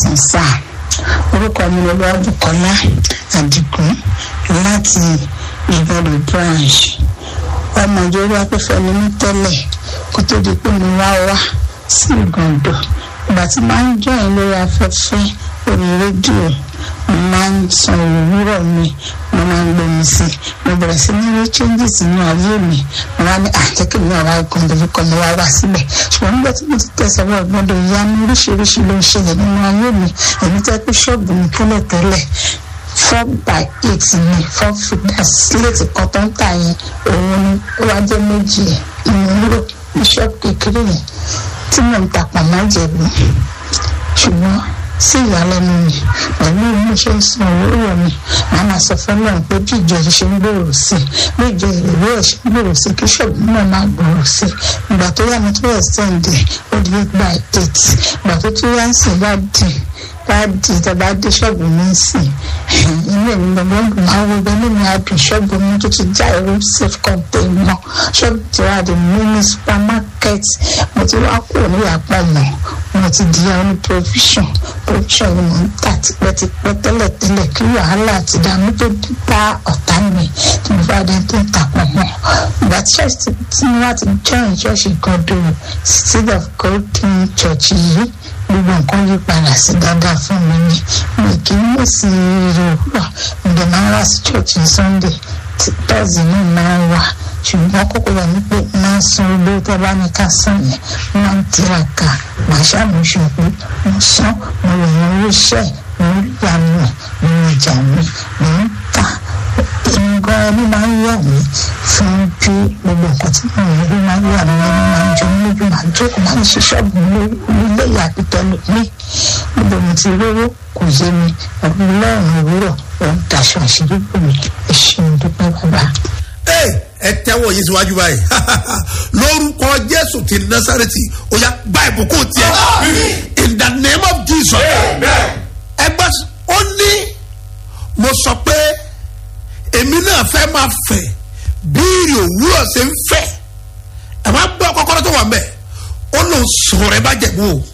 káàsán sáà orúkọ mi ló bá Bùkọ́lá Àdìgún láti ìgbàdo branch ọmọ ìjọba afẹ́fẹ́ ni mí tẹ́lẹ̀ kó tó di pé mo wá wá sí ìgàndò ìgbà tí máa ń jọyìn lórí afẹ́fẹ́ orí rédíò mo máa ń san òwúrọ̀ mi mo máa ń gbomi sí mo bẹ̀rẹ̀ sí ní rí changes nínú ayé mi mo wá ní àjẹkẹ́ mi ọ̀rá ìgàndò fi kọ́ mi wá wá síbẹ̀ ṣùgbọ́n nígbà tí mo ti tẹ̀sẹ̀ wọ ìgbọ́dọ̀ ìyá mi oríṣiríṣi ló ń ṣẹlẹ̀ nínú ayé mi èmi tẹ́ pé ṣọ́ọ̀bù mi tẹ́lẹ̀ tẹ́lẹ̀ four by eight ni four feet sílẹ̀tì kan tó ń tà yẹn òun ni ó wá jẹ́ méjì ẹ̀ ìmúlò bíṣọ́ọ̀bù kékeré yẹn tí mò ń tapà má jẹ̀bú ṣùgbọ́n sí ìyàlẹ́nu mi pẹ̀lú bí ṣe ń san òwúrọ̀ mi màá máa sọ fún náà pé bí ìjọ yìí ṣe ń gbòòrò sí bí ìjọ ìrèwé ẹ̀ ṣe ń gbòòrò sí kí ṣọ́ọ̀bù náà máa gbòòrò sí ìgbà tó yá mi tó yẹ sẹ́ǹdẹ̀ ó di eight by eight ìgbà tó tó yá ń sìn bá dì bá di ìjọba dé ṣọ́ọ̀bù mi sìn inú èmi gbogbo ń dùn àwọn ọgbẹ́ nínú adùn ṣọ́ọ̀bù mi tó ti já ẹ̀rọ safe container ṣọ́ọ̀bù tí wàá di mini supermarket mo ti wá kúrò ní ìyàpọ̀ mọ́ mo ti di àwọn provision provision ni mo ń tà tipẹ́tipẹ́ tẹ́lẹ̀tẹ́lẹ̀ kí wàhálà àti ìdààmú tó bá ọ̀tá mi tí mo bá dé tó ń tàpọ̀ mọ́ ìgbà tí ṣọ́ọ̀ṣì tí mo wá ti join ṣọ́ọ̀ṣì gọ́dọ̀ seed of God church yìí gbogbo nǹkan yí padà sí dáadáa fún mi ni mi kì í mọ̀ sí ire òwúrọ̀ ǹdẹ̀ máa ń wá sí church ní sunday tí tọ́sí náà máa ń wà ṣùgbọ́n kókó wà ní pé máa ń san owó tó bá ní ká san yẹn máa ń tiraka màá ṣàmúṣe pé mo san mo lè yan owó iṣẹ́ mo ń yà mí mo ń jà mí mo ń tà nǹkan ẹni máa ń yà mí fún bí gbogbo nǹkan tí mo rí ló máa ń yà mí ẹni máa ń jọ mí lójú máa ń jókòó máa ń ṣe ṣọ́ọ̀bù nílé ìyàpítọ́ mi níbo mo ti rówó kò yé mi ọdún lọ́rùn òwúrọ̀ òun daṣọ àṣírí bò mí ẹ ṣeun dúpẹ́ bàbá. ẹ tẹ́wọ́ yìí síwájú báyìí lórúkọ jésù ti násàrẹ́tì ó yá gba ìbùkún tiẹ̀ in the name of jesus ẹgbẹ́ ó ní mo sọ pé èmi náà fẹ́ máa fẹ̀ bíìrì òwúrọ̀ ṣe ń fẹ̀ ẹ̀ máa gbọ́ kọ́kọ́rọ́ tó wà ń bẹ̀ ó lòun sọ̀rọ̀ ẹ bá jẹ̀bú o